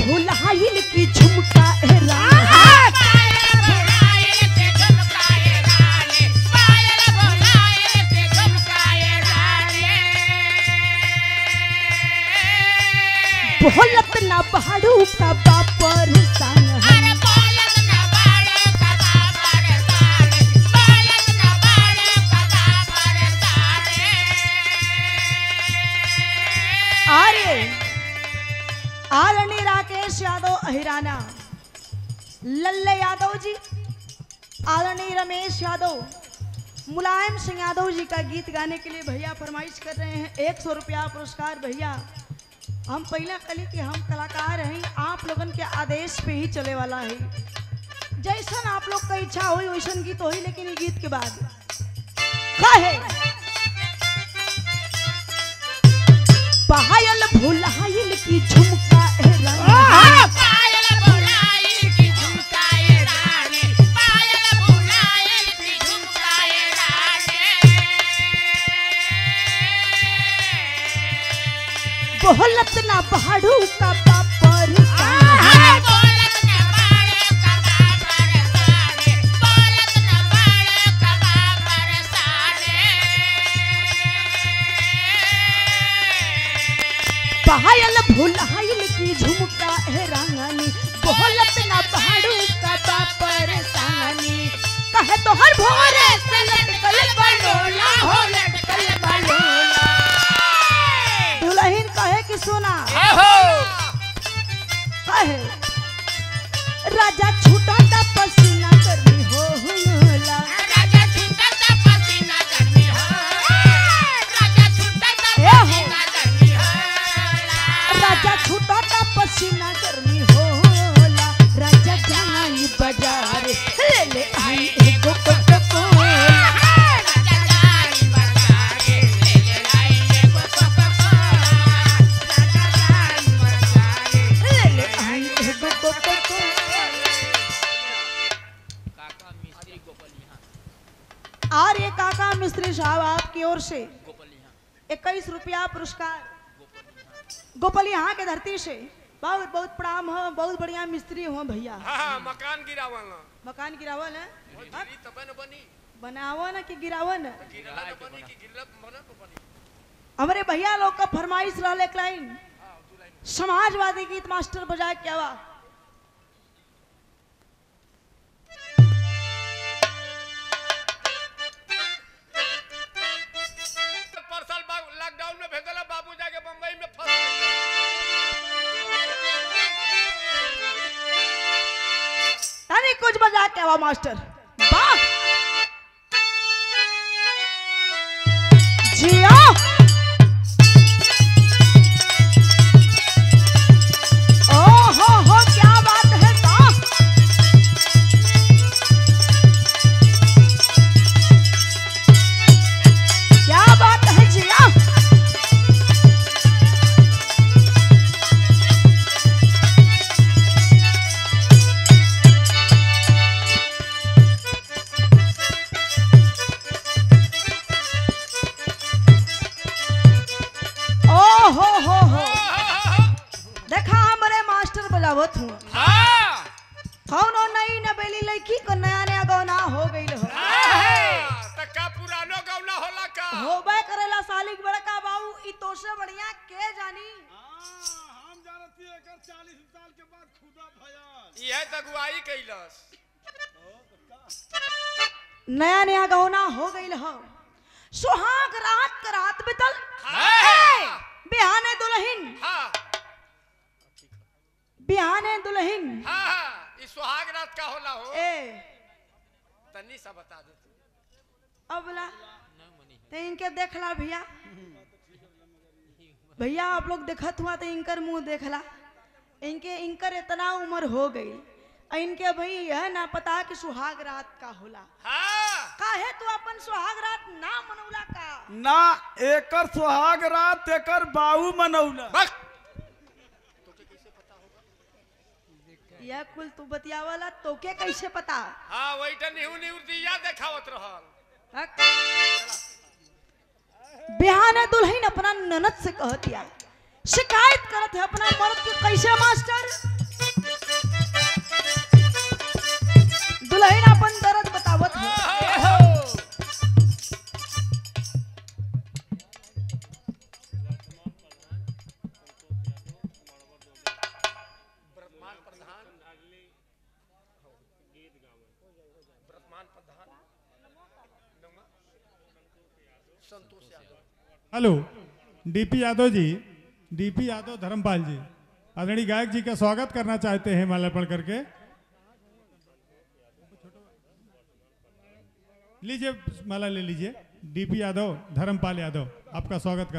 भुलाइल की झुमका ए रानी बोलत ना बहाड़ू का बापर संग हम अरे आदरणीय राकेश यादव अहिराना लल्ले यादव जी आदरणीय रमेश यादव मुलायम सिंह यादव जी का गीत गाने के लिए भैया फरमाइश कर रहे हैं एक सौ रुपया पुरस्कार भैया हम पहले कली कि हम कलाकार हैं आप लोगन के आदेश पे ही चले वाला है जैसन आप लोग का इच्छा हुई वैसन गीत होई लेकिन ये गीत के बाद काहे पायल भुलाइल की झुमका ए रानी बोलत ना पहाड़ू का बापर संग पायल भुलाइल की झुमका है रानी बोलत ना पहाड़ू का बापर संगनी कहे तो हर भोरे से लटकल बलोला हो लटकल बलोला दुल्हन कहे कि सुना कहे राजा छूटा ता पसीना करनी हो होला राजा छूटा ता पसीना करनी होला राजा जाई बाजार ले ले आई एगो कोका कोला ले ले आई एगो कोका कोला और ये काका मिस्त्री साहब आपकी ओर से इक्कीस रुपया पुरस्कार गोपाल यहाँ के धरती से बहुत बहुत प्रणाम हो बहुत बढ़िया मिस्त्री हो भैया हाँ हाँ मकान गिरावल ना मकान गिरावल है गिरी तबे न बनी बनावो ना कि गिरावो ना गिरला न बनी कि गिरला बना तो बनी हमारे भैया लोग का फरमाइश रहा एक लाइन समाजवादी गीत मास्टर बजा क्या हुआ पर साल बाद लॉकडाउन में भेजला बाबू जाके बम्बई में फंस गए। अरे कुछ बजा क्या हुआ मास्टर वाह जिया ओ हो हो क्या बात है वाह क्या बात है जिया ओ हो हो हो देखा हमरे मास्टर बजावत हूँ हाँ कौन और नई नबेली लड़की को नया नया गौना हो गई हो हाँ, त का पुरानो गौना होला का होबे करेला सालिक बड़का बाबू ई तो से बढ़िया के जानी हम जानती है एकर 40 साल के बाद खुदा भयल यह तगुआई कैलस नया नया गौना हो गई हो सुहाग रात का रात बितल हाँ बिहाने दुल्हन हाँ बिहाने दुल्हन हाँ हाँ ई सुहाग रात का होला हो ए तनी सा बता दे तू अब ला तो इनके देखला भैया भैया आप लोग देखत हुआ तो इनकर मुंह देखला इनके इनकर इतना उम्र हो गई और इनके भाई यह ना पता कि सुहाग रात का होला हाँ काहे तू अपन सुहाग रात ना मनौला का ना एकर सुहाग रात एकर बाऊ मनौला बस यह कुल तू बतियावाला तोके कैसे पता हाँ वही तो निहू निहू दिया देखावत रहल हक? बिहाने दुल्हन अपना ननद से कहतिया शिकायत करत है अपना मर्द के कैसे master Santosh Yadav hello DP Yadav ji DP Yadav Dharmpal जी आदरणीय गायक जी का स्वागत करना चाहते हैं माल्यार्पण करके लीजिए माला ले लीजिए डीपी यादव धर्मपाल यादव आपका स्वागत कर